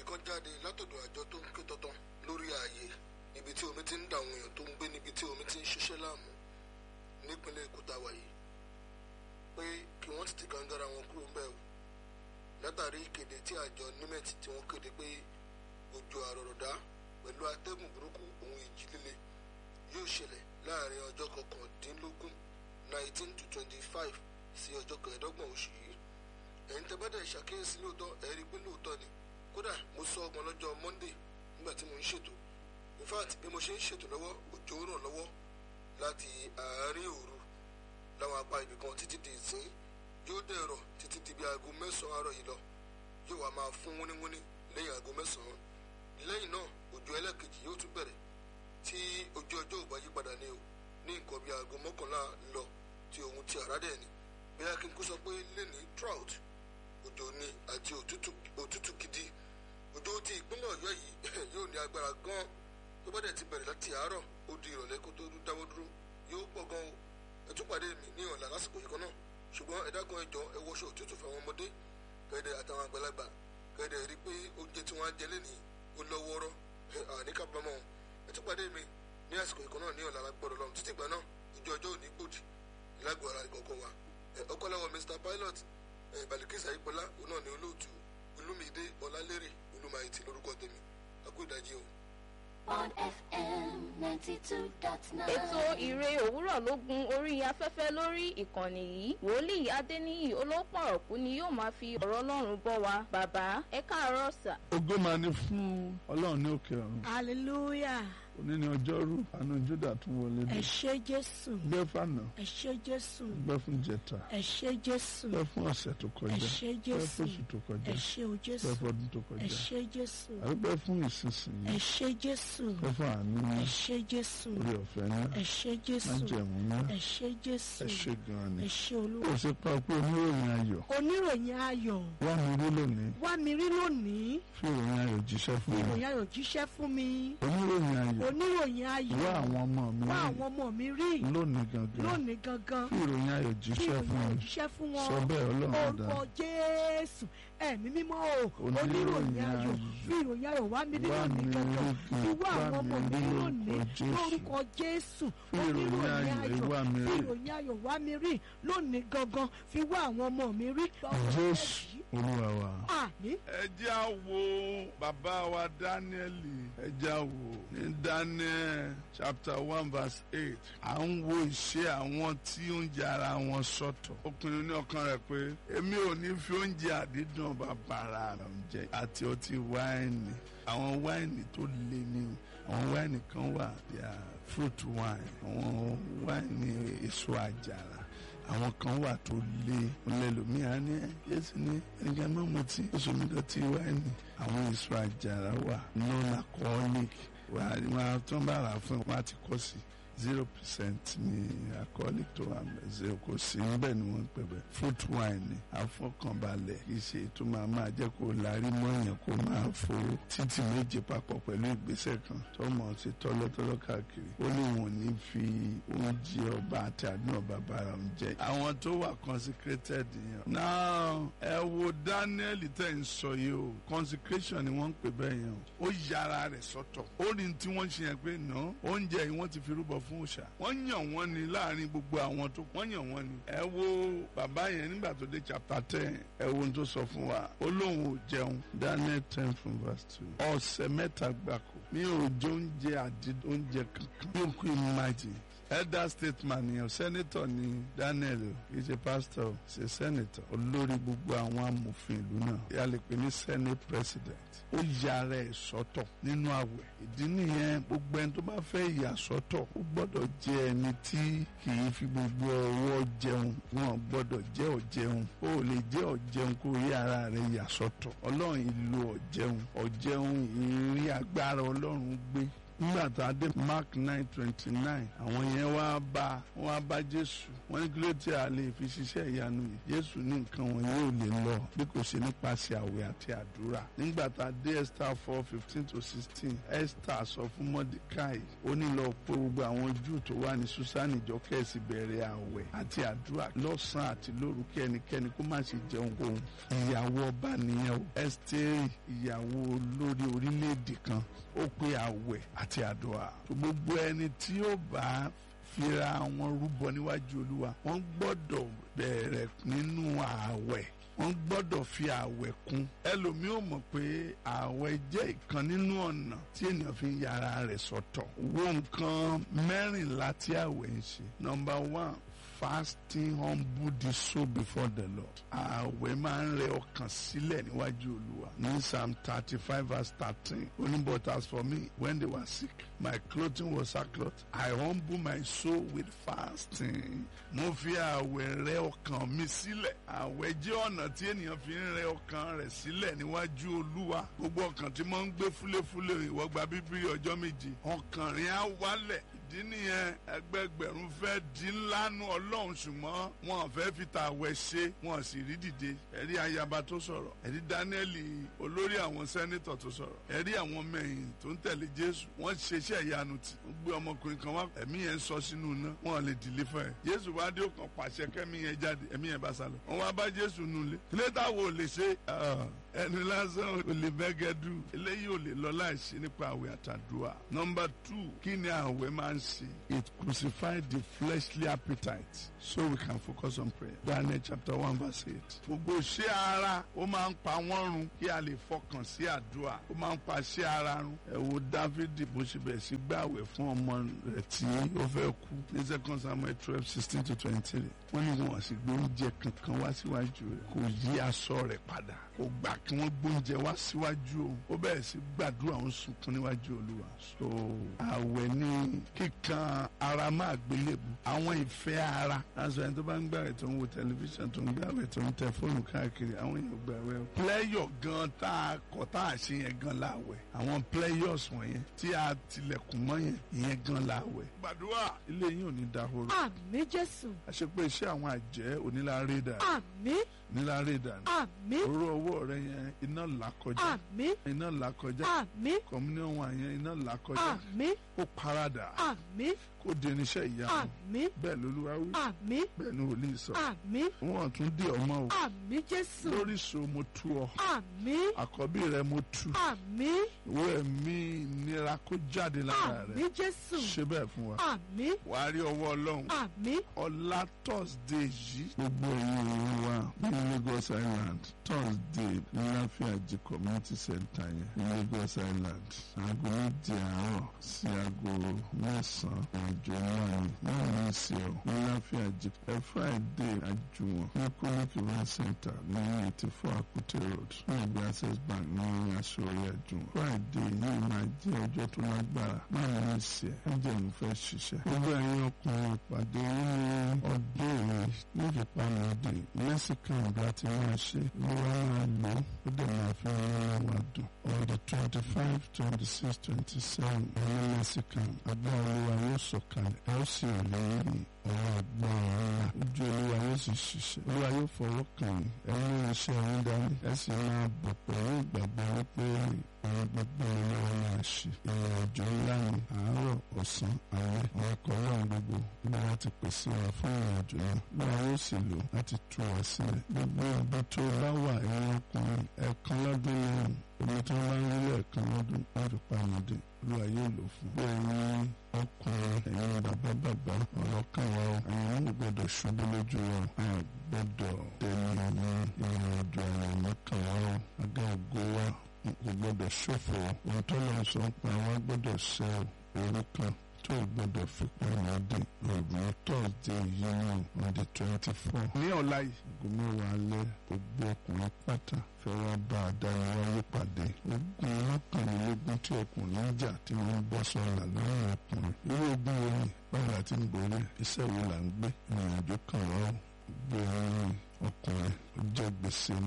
kan jáde látọ̀dọ̀ àjọ tó ń ké tọ́tán lórí ààyè níbi tí omi ti ń dà àwọn èèyàn tó ń gbé níbi tí omi ti ń ṣiṣẹ́ láàmú nípínlẹ̀ èkó táwa yìí pé kí wọ́n ti ti gàngara wọn kúrò ńbẹ̀ o látàrí ìkéde tí àjọ nimet tí wọ́n kéde pé òjò àrọ̀rọ̀dá pẹ̀lú atẹ́gùn burúkú ohun ìjì líle yóò ṣẹlẹ̀ láàrin ọjọ́ kọkàndínlógún nineteen to twenty five sí ọjọ́ kẹẹ̀ẹ́dọ́gbọ̀n oṣù yìí ẹ̀yin tẹ́ bá dẹ̀ ṣàkíyèsí lóòótọ́ ẹ̀ rí i pé lóòótọ́ ni kódà mo sọ ọgbọ̀n lọ́jọ́ monday nígbà tí mo ń ṣètò in fact bí mo ṣe ń ṣètò lọ́wọ́ òjò ràn lọ́wọ́ láti àárín òru láwọn apá ibì kan títí di ìsín yóò dẹ̀rọ̀ títí di bí aago mẹ́sàn-án àárọ̀ yìí lọ yóò wá máa fún wúníwúní lẹ́yìn aago mẹ́sàn-án lẹ́yìn náà òjò ẹlẹ́kejì yóò tún bẹ̀rẹ̀ tí ojú ọjọ́ ò bá yí padà ní o ní nǹkan bí aago mọ́kànlá lọ tí òun ti àrá dẹ̀ ni bóyá kí n kó sọ pé lẹ́ni trout òjò ni àti òtútù gidi òjò ti ìpínlẹ̀ ọ̀yọ́ yìí yóò ní agbára gan tó bá dẹ̀ ti bẹ̀rẹ̀ láti àárọ̀ ó di ìrọ̀lẹ́ kó tó dáwọ́ dúró yóò pọ̀ gan o ẹ tún pàdé mi ní ọ̀la lásìkò yìí kan náà ṣùgbọ́n ẹ dákun ẹ jọ̀ọ́ ẹ wọṣọ òtútù fún àwọn ọmọdé kẹ́ẹ̀dẹ̀ àtàwọn àgbàlagbà kẹ́ẹ̀dẹ̀ rí pé oúnjẹ tí wọ́n á jẹ lẹ́nìí ó lọ́wọ́rọ́ àníkàbámọ́ ẹ tún pàdé mi ní àsìkò yìí kan náà ní ọ̀la lágbọ́dọ̀ lọ́run títí ìgbà náà ìjọ ọjọ́ òní gbòdì ìlágbó ara ìkọ̀ọ̀kan wa ọkọ̀láwọ̀ Mr Pilot Balikisa Ayípọ́lá òun náà ní olóòtú Olúmídé Ọlálérè Olúmayìtì lórúkọ tèmi akú ìdájí o. on FM ninety two dot nine. ètò ìre òwúrọ̀ ló gun orí afẹ́fẹ́ lórí ìkànnì yìí wòlíì adéníyì olópọ̀rọ̀kú ni yóò máa fi ọ̀rọ̀ ọlọ́run bọ́ wa bàbá ẹ káàárọ̀ sà. ògo máa ní fún ọlọ́run ní òkè ọ̀run hallelujah òní ní ọjọ́rú àánú júdà tún wọlé ẹ dé ṣé jésù gbẹ́ fànà ẹ ṣé jésù gbẹ́ fún jẹta ẹ ṣé jésù gbẹ́ fún ọ̀sẹ̀ tó kọjá ẹ ṣé gbẹ́ jésù fún oṣù tó kọjá ẹ ṣé o jésù gbẹ́ fún ọdún tó ẹ kọjá ṣé jésù àgbẹ̀ fún ìsinsìnyí ẹ ṣé jésù gbẹ́ fún àánú ẹ ní ṣé jésù orí ọ̀fẹ́ ní ẹ ṣé jésù májẹ̀mú ní ẹ ṣé jésù ẹ ṣe gan ni ẹ ṣé ó olúwa ṣe pa pé oníròyìn ayọ̀ oníròyìn ayọ̀ wá mi rí lónìí wá mi rí lónìí fi ìròyìn ayọ̀ jíṣẹ́ fún mi ìròyìn ayọ̀ jíṣẹ́ fún mi oníròyìn ayọ̀ oníròyìn ayọ̀ wá àwọn ọmọ mi wá rí àwọn ọmọ mi rí lónìí gangan lónìí gangan fi ìròyìn ayọ̀ kí jíṣẹ́ fún ìròyìn ayọ̀ mi jíṣẹ́ fún wọn sọ bẹ́ẹ̀ ọlọ́run orúkọ dáa jésù ẹ̀mí mímọ́ o Oníròyìn oníròyìn ayọ̀ ayọ̀. fi ìròyìn ayọ̀ wá mi rí Wá lónìí mi gangan rí fi wá wá àwọn ọmọ mi mi rí lónìí lórúkọ Jésù. lórúkọ jésù Fi ìròyìn oníròyìn ayọ̀ ayọ̀ wá mi fi rí. ìròyìn ayọ̀ wá mi rí lónìí gangan fi wá àwọn ọmọ mi rí. jésù olúwa wa. àmín ẹ jẹ́ á wo bàbá wa dáníẹ́lì ẹ jẹ́ á wo ní daniel chapter one verse eight à ń wo ìṣe àwọn tí oúnjẹ ara wọn sọ̀tọ̀ ó pinnu ní ọkàn rẹ̀ pé èmi ò ní fi oúnjẹ àdídùn bàbàrà rẹ̀ jẹ àti ọtí wáìnì àwọn wáìnì tó le ní àwọn wáìnì kan wà bí i fruit wine àwọn wáìnì èso àjàrà àwọn kan wà tó lé ọlẹ́lòmíà ní yéésù ní ẹnìkan máa mú tí oṣù mi dọ̀tí wáìnì àwọn èso àjàrà wà non-alcoholic wà á tán bá rà fún wọn àti kọ́ sí zero percent ní alcoholic tó wà mẹ́ zero kò sí níbẹ̀ ni wọ́n ń pè bẹ́ẹ̀ fruit wine ni àfọkànbalẹ̀ kì í ṣe tó máa máa jẹ́ kó larí mọ́yàn kó máa fo títì méje papọ̀ pẹ̀lú ìgbésẹ̀ kan tó mọ̀ sí tọ́lọ́tọ́lọ́ káàkiri ó ní wọn ò ní fi oúnjẹ ọba àti àdúrà bàbá rẹ̀ ń jẹ àwọn tó wà consecrated yẹn. now ẹ wo Daniel tẹ̀ ń sọ yìí o consecration ni wọ́n ń pè bẹ́ẹ̀ yẹn o ó yára rẹ̀ sọ́tọ̀ ó ní tí wọ́n ṣe yẹn pé nà oúnjẹ yìí wọ́n ti fi rúbọ fún òòṣà wọ́n yàn wọ́n ni láàrin gbogbo àwọn tó wọ́n yàn wọ́n ni. ẹ wo bàbá yẹn nígbà tó dé chapter ten ẹ wo ohun tó sọ fún wa ó lóun ò jẹun Daniel ten from verse two ọ̀sẹ̀ mẹ́ta gbáko mi ò jẹ oúnjẹ àdí oúnjẹ kankan mi ò kú imagine elder statesman yẹn senator ni Daniel o kì í ṣe pastor o ṣe senator olórí gbogbo àwọn amòfin ìlú náà yà lè pè ní senate president ó yára ẹ̀ sọ́tọ̀ nínú àwẹ̀ ìdí nìyẹn gbogbo ẹni tó bá fẹ́ yà sọ́tọ̀ ó gbọ́dọ̀ jẹ́ ẹni tí kì í fi gbogbo ọwọ́ jẹun wọn gbọ́dọ̀ jẹ́ ọ̀jẹun ó lè jẹ́ ọ̀jẹun kó rí ara rẹ̀ yà sọ́tọ̀ ọlọ́run ìlò ọ̀jẹun ọ̀jẹun ìrírí agbára ọlọ́run gbé nígbà tá a dé mark nine twenty nine àwọn yẹn wá bá wọn wá bá jésù wọn ní kí ló tí a lè fi ṣiṣẹ́ ìyanu yìí jésù ní nǹkan wọn yóò lè lọ bí kò ṣe nípasẹ̀ àwẹ̀ àti àdúrà nígbà tá a dé esther four fifteen to sixteen esther sọ fún mordecai ó ní lọ pé gbogbo àwọn júù tó wà ní susani jọ kẹ́sì bẹ̀rẹ̀ àwẹ̀ àti àdúrà lọ́sàn-án àti lóru kí ẹnikẹ́ni kó má ṣe jẹun ohun ìyàwó ọba nìyẹn o ẹ́sítérì ìyàwó olórí orílẹ̀-èdè kan ó pe àwẹ̀ àti àdúrà gbogbo ẹni tí ó bá fira wọn rúbọ níwájú olúwa wọ́n gbọ́dọ̀ bẹ̀rẹ̀ nínú ààwẹ̀ wọ́n gbọ́dọ̀ fi ààwẹ̀ kún ẹlòmíì ò mọ̀ pé ààwẹ̀ jẹ́ ìkan nínú ọ̀nà tí ènìyàn fi ń yára rẹ̀ sọ́tọ̀ wo nǹkan mẹ́rìnlá tí ààwẹ̀ ń ṣe number one fasting humble the soul before the lord ààwẹ̀ máa ń rẹ ọkàn sílẹ̀ níwájú olúwa ní psalm thirty five verse thirteen only but as for me when they were sick my clothing was sackcloth i humble my soul with fasting mo fi ààwẹ̀ rẹ ọkàn mi sílẹ̀ ààwẹ̀ jẹ́ ọ̀nà tí ènìyàn fi ń rẹ ọkàn rẹ̀ sílẹ̀ níwájú olúwa gbogbo ọkàn tí mo ń gbé fúlẹ́fúlẹ́ ìwọ gba bíbélì ọjọ́ méje ọkàn rẹ̀ á wálẹ̀ ìdí nìyẹn ẹgbẹgbẹ̀rún fẹ́ di ńlá nu ọlọ́run ṣùgbọ́n wọn fẹ́ fi ta àwẹ̀ ṣe wọn sì rí dìde ẹ̀rí ayaba tó sọ̀rọ̀ ẹ̀rí dáníẹ́lì olórí àwọn sẹ́nitọ̀ tó sọ̀rọ̀ ẹ̀rí àwọn mẹ́yìn tó ń tẹ̀lé jésù wọ́n ṣe iṣẹ́ ìyanu tì wọ́n gbé ọmọkùnrin kan wá ẹ̀mí yẹn sọ sínú iná wọn lè dìlé fún ẹ̀ jésù wá dé òkan pàṣẹ kẹ́mi yẹn jáde ẹ̀mí yẹn bá sálọ wọn wá bá jésù nulẹ̀ kílé táwọn ò lè ṣe ẹni lásán ò lè bẹ́gẹ́dù eléyìí ò lè lọ láìsí nípa àwẹ̀ àtàdúrà number two kí ni àwẹ̀ máa ń ṣe it crucified the fleshly appetite so we can focus on prayer Daniel chapter one verse eight gbogbo ṣé ara ó máa ń pa wọ́n run kí a lè fọkàn sí àdúrà ó máa ń pa ṣé ara run ẹ wo dávidi bó ṣe bẹ̀ sí gbàwẹ̀ fún ọmọ rẹ̀ tí ó fẹ́ kú ní second samuel twelve sixteen to twenty-three wọ́n ní wọn sì gbé oúnjẹ kankan wá síwájú rẹ̀ kò yí aṣọ rẹ̀ padà kò gbà kí wọ́n gbóúnjẹ wá síwájú òun ó bẹ̀rẹ̀ sí gbàdúrà òun sunkún níwájú olúwa so àwẹ̀ ní kíkan ara máa gbélébù àwọn ìfẹ́ ara aṣọ ẹni tó bá ń gbàwẹ̀ tó ń wo tẹlifíṣàn tó ń gbàwẹ̀ tó ń tẹ fóònù káàkiri àwọn èèyàn gbàwẹ̀ o pléyọ̀ gan tá a kọ̀ tá a ṣe yẹn gan láwẹ̀ àwọn pléyọ̀s wọ̀nyẹn tí a tilẹ̀kùn mọ́ yẹn ìyẹn gan láwẹ̀ gbàdúrà ilé yín ò ní dahoro àmì jésù àṣepé iṣẹ́ àwọn àjẹ́ onílárédà àmì onílárédà ni àmì oró ọwọ́ rẹ yẹn iná là kọjá àmì iná là kọjá àmì kọmúníọ̀n wà yẹn iná là kọjá àmì kó paradà àmì kó di irinṣẹ́ ìyanu àmì bẹ́ẹ̀ lolúwa wí àmì bẹ́ẹ̀ ni wòlíì sọ àmì wọn tún dé ọmọ o àmì jésù lórí so mo tú ọ àmì àkọ́bí rẹ mo tú àmì ìwé ẹ̀mí ìnira kó jáde lára àmì rẹ jésù ṣe bẹ́ẹ̀ fún wa àmì wàá rí ọwọ́ ọlọ́run àmì ọlá thursday yìí. gbogbo ẹ̀yin òun wa ní lagos island thursday ní láfíàjì community center yẹn ní lagos island aago méje àárọ̀ sí aago mẹ́sàn-án àjọ náà ni náà ní ìsìn ọ̀ ní láfíàjì ẹ friday àjùwọ̀n ní clinic event center ní eighty four akute road ní ẹgbẹ́ access bank ní aṣọ́rí àjùwọ̀n friday yìí máa jẹ́ ọjọ́ tó lágbára náà ní ìsìn ẹ̀ ẹ̀ jẹ́ mo fẹ́ ṣiṣẹ́ gbogbo ẹ̀yin ọkùnrin ìpàdé nínú ọdún yìí ní ìpamọ́dé mexican bá ti máa ṣe ló wá máa lò ó dẹ̀ máa fi rán wa dùn on the twenty five twenty six twenty seven ẹ̀yin mexican agbára olúwa yóò sọ̀kalẹ̀ ẹ ó sì rí ọ̀rọ̀ agbára ńlá ojú olúwa yóò sì ṣiṣẹ́ olúwa yóò fọwọ́ kàn yín ẹ mú iṣẹ́ yín dání ẹ sì máa bọ̀ pẹ̀lú ìgbàgbọ́ wípé àwọn gbogbo olúwa máa ṣe ìrìn àjò ńlá ni àárọ̀ ọ̀sán alẹ́ àwọn ẹ̀kọ́ náà gbogbo bí wọ́n ti pèsè wa fún ìrìn àjò náà lọ́wọ́ yóò sì lò láti tú wa sílẹ̀ gbogbo ibi tó bá wà ẹ̀yìn ọkùnrin ẹ̀ẹ̀kan lọ́dún lẹ́yìn omi tí wọ́n bá ń rí lẹ́ẹ̀kan lọ́dún wọ́n fi pamọ́dé olúwa yóò lò fún. bẹ́ẹ̀ni ọkùnrin ẹ̀yin bàbá bàbá ọ̀rọ̀ kan wa o àwọn ọmọ gbọ́dọ̀ ṣubú lójú wa a gbọ́dọ̀ tẹ̀lé ní ìrìn àjò àwọn mọ́kàn wa o àga ògo wa kò gbọ́dọ̀ ṣòfò ohun tó lọ sọ pé àwọn gbọ́dọ̀ ṣe orúkọ tó gbọ́dọ̀ fi pamọ́dé ọ̀gbìn tọ́sídẹ̀ẹ́ yìí náà on the twenty four. ní ọ̀la yìí aago mẹ́wàá alẹ́ gbogbo ọkùnrin pátá fẹ́ wá bá adániwáyé pàdé ogun mọ́kànlélógún tí ọkùnrin ń jà tí wọ́n ń bọ́ sọ́la lọ́rùn ọkùnrin irú ogun wo ni báwo la ti ń borí iṣẹ́ wo là ń gbé ìrìn àjò kan wá ó gbé ẹ̀rín ọkùnrin ó jẹ́ gbèsè ní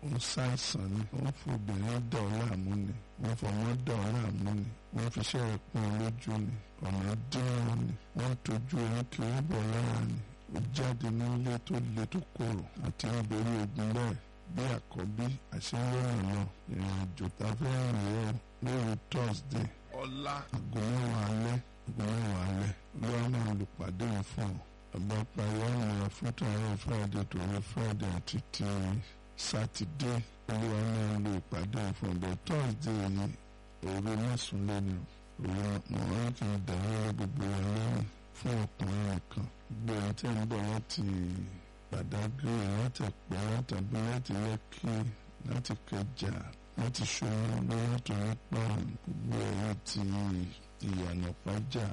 òun ṣàìsàn ni wọ́n fi obìnrin dà ọ́ láàmú ni wọ́n fọmọ dà ọ́ láàmú ni wọ́n fi iṣẹ́ rẹ̀ pọ́n ọ lójú ni ọ̀nà dínwó ni wọ́n tójú ẹ̀rín kí wọ́n bọ̀ lára ni ó jáde nílé tó le tó korò àti ń borí ogun bẹ́ẹ̀ bí àkọ́bí àṣeyọrìn lọ ìrìn àjò tá a fẹ́ rìn rẹ̀ lórí thursday ọ̀la aago mẹ́wàá alẹ́ aago mẹ́wàá alẹ́ lọ́wọ́ máa lù pàdé yẹn fún ọ ọba parí ọ̀nà fún tààrà friday tòun friday àti ti sátidé olúwa máa lo ìpàdé yẹn fún ọbẹ̀ thursday yìí òru mẹ́sùn lẹ́nu òru mọ̀ kì í dàrú gbogbo wa lẹ́yìn fún ọkùnrin nìkan gbogbo ẹni tí ń bọ̀ láti Badagry láti Ẹ̀pẹ́ láti abúlé láti Lẹ́kì láti Kẹjà láti Ṣómólú láti Onípa gbogbo ẹ̀yìn ti ìyànà pàjá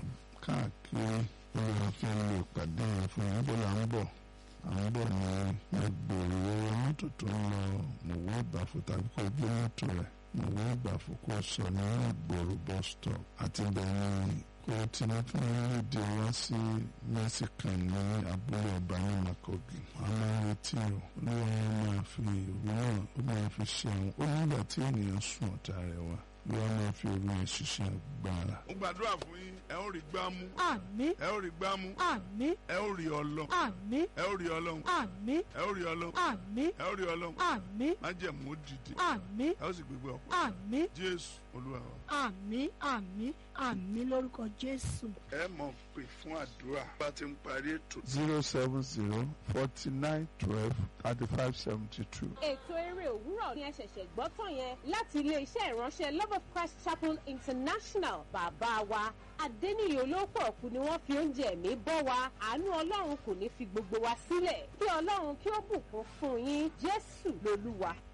káàkiri olùwà fẹ́ lo ìpàdé yẹn fún yẹn bó la ń bọ̀ à ń bọ̀ ní ẹgbẹ̀rún owó mọ́tò tó ń lọ mọ̀wé ìbàfọ̀ tàbí kó gbé mọ́tò rẹ̀ mọ̀wé ìbàfọ̀ kó sọ ní ìgboro bus stop àti bẹ̀rẹ̀ kó tinubu fún rédíò wá sí mexican ní abúlé ọba ní makogi a máa ń retí o olúwa wọn máa fi òru náà ó máa fi ṣe àwọn ó nígbà tí ènìyàn sùn ọ̀tá rẹ̀ wá olúwa máa fi òru yẹn ṣiṣẹ́ agbára. mo gbàdúrà fún yín ẹ ó rí gbámú àmín ẹ ó rí gbámú àmín ẹ ó rí ọlọ́run àmín ẹ ó rí ọlọ́run àmín ẹ ó rí ọlọ́run àmín ẹ ó rí ọlọ́run àmín májẹ̀mú ó dìde àmín ẹ ó sì gbégbé ọ̀pọ̀ àmín jésù olúwa wa. àmín àmín àmín lórúkọ jésù. ẹ mọ̀ pé fún àdúrà bá ti ń parí ètò zero seven zero forty nine twelve thirty five seventy two. ètò eré òwúrọ̀ ni ẹ ṣẹ̀ṣẹ̀ gbọ́ tán yẹn láti ilé-iṣẹ́ ìránṣẹ́ love of christ chapel international bàbá wa adẹ́niyè olóòpọ̀ ọ̀kú ni wọ́n fi oúnjẹ ẹ̀mí bọ́ wa àánú ọlọ́run kò ní fi gbogbo wa sílẹ̀ kí ọlọ́run kí ó bùkún fún yín jésù lolúwa